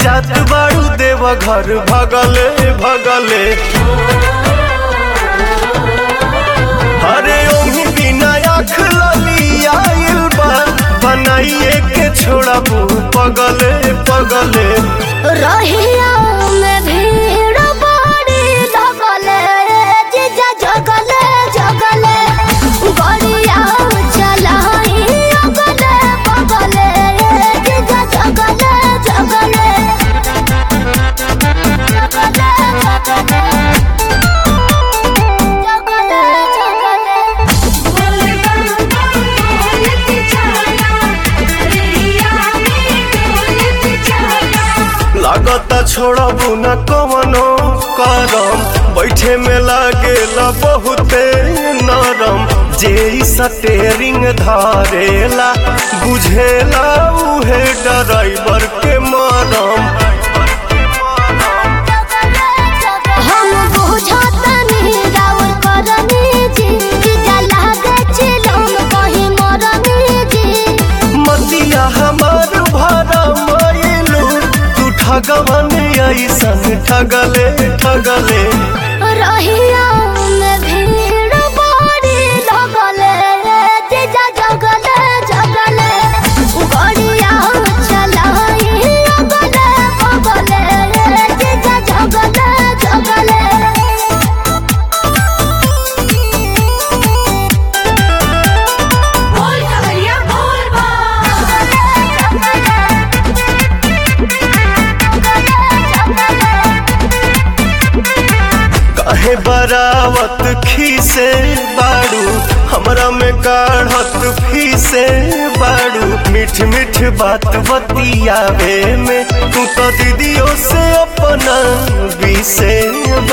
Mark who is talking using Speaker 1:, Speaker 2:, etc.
Speaker 1: जात बाड़ू देव घर भगले भगले अरे ओही बिना आँख लली आइल बा बनाइए के छोड़ा पगले पगले
Speaker 2: रहिया में भीड़ बड़ी लगले जीजा जगले जगले गड़िया चलाई अगले बगले जीजा जगले जगले जगले जगले जगले
Speaker 1: लागता छोड़बू न कवनो करम बैठे में लागेला बहुते नरम जे इ स्टेरिंग धरेला बुझेला उहे ड्राइवर के मरम
Speaker 2: हम बुझतनी राउर करनी जी जीजा लागे चिलम कहीं मरनी जी
Speaker 1: मतिया हमार भरा मायलू तू ठगवन ऐसन ठगले ठगले
Speaker 2: रहिया में भीड़ बड़ी लगले जीजा जगले जगले गड़िया चलाई अगले बगले जीजा जगले जगले
Speaker 3: बोल कवरिया बोल
Speaker 1: काहे बरावत खीसे बाड़ू हमरा में काढ़त फीसे बाड़ू मीठ मीठ बात बतियावे में तू तो दीदियों से अपना बीसे